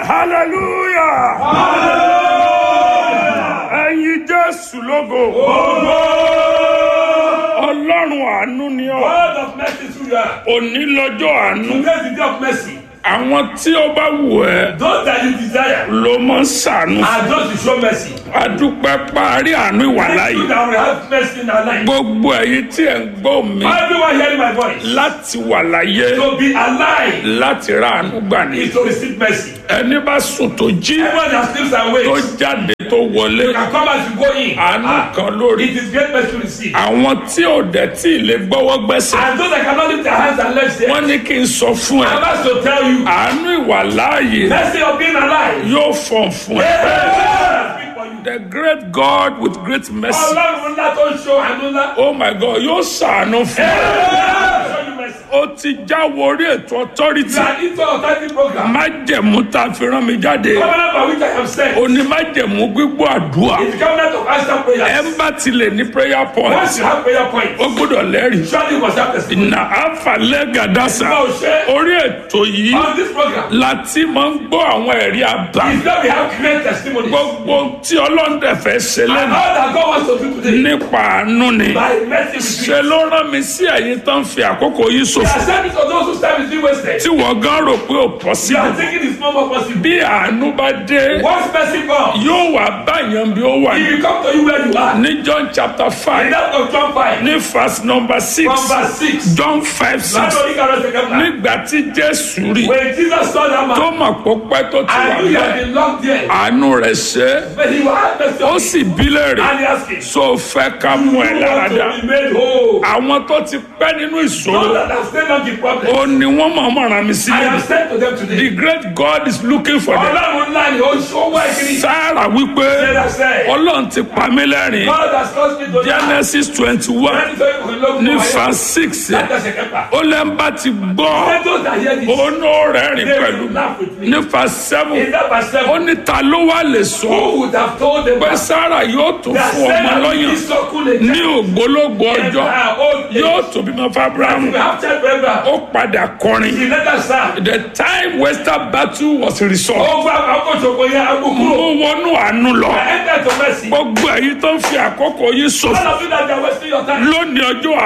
hallelujah ẹ̀yin jésù lógo ọlọ́run àánú ni ọ́ God of mercy through you are. òní lọ́jọ́ àánú Today is the day of mercy. àwọn tí ó bá wù ẹ́ Those that you desire ló mọ̀ ń ṣàánú are those to show mercy. adúpẹ́ parí àánú ìwà These láàyè people that will have mercy in our life. gbogbo ẹ̀yin tí ẹ̀ ń gbọ́ mi Everyone hearing my voice. láti wà láyé To be alive láti ra àánú gbà ní is to receive mercy. ẹni bá sùn tó jí Everyone that sleeps and tó wakes jáde tó wọlé can come as you go in. àánú Ah, kan lórí It is great mercy to receive. àwọn tí ò dẹ̀ tí ì lè gbọ́wọ́ gbẹ́sẹ̀ And those that cannot lift their hands and legs there, wọ́n ní kí n sọ fún ẹ I'm asked to tell you, àánú ìwà láàyè mercy of being alive. yóò fọ̀n fún ẹ. Yeah. Speak for you. the great God with great mercy Ọlọ́run ńlá tó ń ṣọ́ àánú ńlá. oh my God yóò ṣàánú fún ẹ. Yeah. Show you mercy. ó ti jáwọ́ orí ètò authority You are into authority program. májẹ̀mú tá a fi rán mi jáde Covenant by which I am sent. òní májẹ̀mú gbígbọ́ àdúrà It's the covenant of answer ẹ prayers. ń bá tilẹ̀ ní prayer point Once you have prayer points, ó gbọ́dọ̀ lẹ́rìí surely you must have testimony. nà áfàlẹ́ gàdásà Báwo ṣe orí ètò yìí on this program láti máa ń gbọ́ àwọn ẹ̀rí àbá is that we have great testimonies. gbogbo tí ọlọ́dẹ fẹ́ ṣe And lẹ́nu all that God wants to do today nípa àánú ni by mercy with ṣe you. ló rán mi sí ẹ̀yin tó ń fi àkókò yìí We ṣòfò are sending to those whose time is being wasted. tí wọ́n gan rò pé ò You possible are thinking it's no more possible. bí àánú bá dé Once mercy comes, yóò wá báyàn bí ó wà he ní. will come to you where you are. ní John chapter In five that of John 5, ní verse number six from verse 6. John five six Látọ̀rí kàrọ̀ ṣe kẹ́kọ̀ọ́. nígbà tí Jésù rí When Jesus saw that tó man, mọ̀ pé pẹ́ tó ti wà and he had bẹ́ẹ̀ been locked there, àánú rẹ̀ ṣe é. but he will have mercy ó on him. sì bí léèrè And he asked him, so fẹ́ ká mú ẹ You lára want dá to be made whole. àwọn tó ti pẹ́ nínú ìṣòro Those that have stayed on the problem, ó ní wọ́n máa mọ̀ ràn mí I sílẹ̀ have said to them today, the great God is looking for them Ọlọ́run ńlá ni ó ṣọwọ́ ẹ̀kiri. Sáárà wípé Sarah said, Ọlọ́run ti pa mí lẹ́rìn God has caused me to die. Genesis twenty one Ẹni tó yẹ kó lókun ní wáyé. verse six Látọ̀sẹ̀ kẹfà. ó lẹ́ńbà ti gbọ́ Let those that hear this, ó ní ó rẹ́rìn they pẹ̀lú will laugh with me. ní verse seven In that verse ó 7, ní ta ló wá lè sọ who would have told them pé that Sáárà yóò tó that fún ọmọ Sarah will lọ́yàn be circulated ní ògbólógbò in ọjọ́ her old age? yóò tó bímọ fún Abrahamu We have child forever. ó padà kọrin He let us serve. the time western battle was resolved Ó gba àkókò ṣògo yẹn agbókúrò. mo wọnú àánú lọ Enter to mercy. gbogbo èyí tó ń fi àkókò yìí ṣòfò All of you that are wasting your time. lónìí ọjọ́